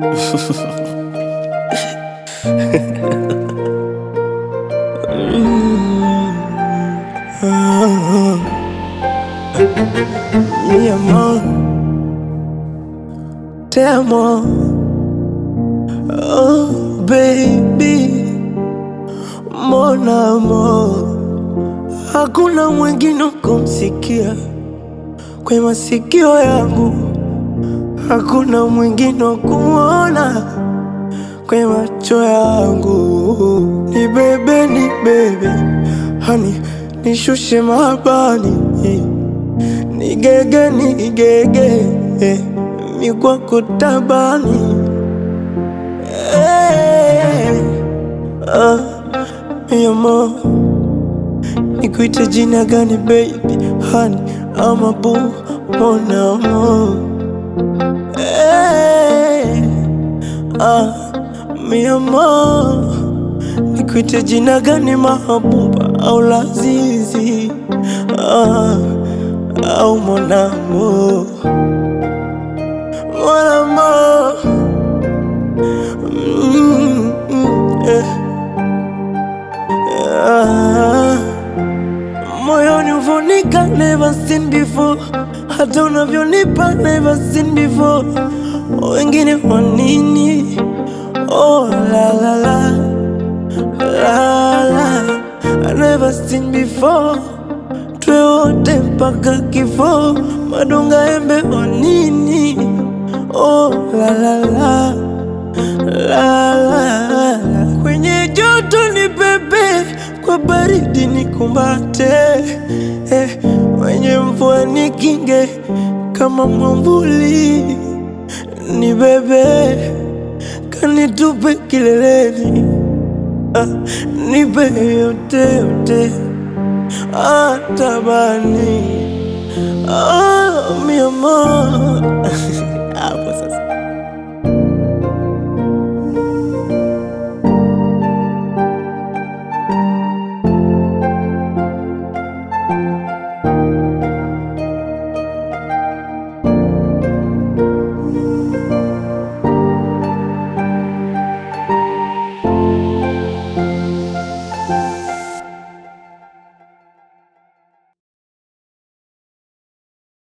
Mi amor, te amo. Oh, baby, mon amour. Hakuna mwingine kumsikia kwa masikio yangu, hakuna mwingine wa kuona kwa macho yangu. Ni bebe, ni bebe, hani nishushe mabani, nigege, nigege, mi kwako tabani. Hey, ah, mi amor Nikuite jina gani baby, honey ama boo, mon amour hey, ah, mi amor Nikuite jina gani mahabuba au lazizi ah, au mon amour Mon amour mm, mm, eh. Ah, moyoni uvonika never seen before, hata unavyonipa never seen before. Wengine wa nini? Oh la la la la la, I never seen before. Twe wote mpaka kifo, madonga embe wa nini? Oh la la la la la la. Kwenye joto ni bebe, kwa baridi ni kumbate eh, kwenye mvua ni kinge kama mwambuli ni bebe, kanitupe kileleni ah, nipe yote yote atabani ah, mi amor hapo sasa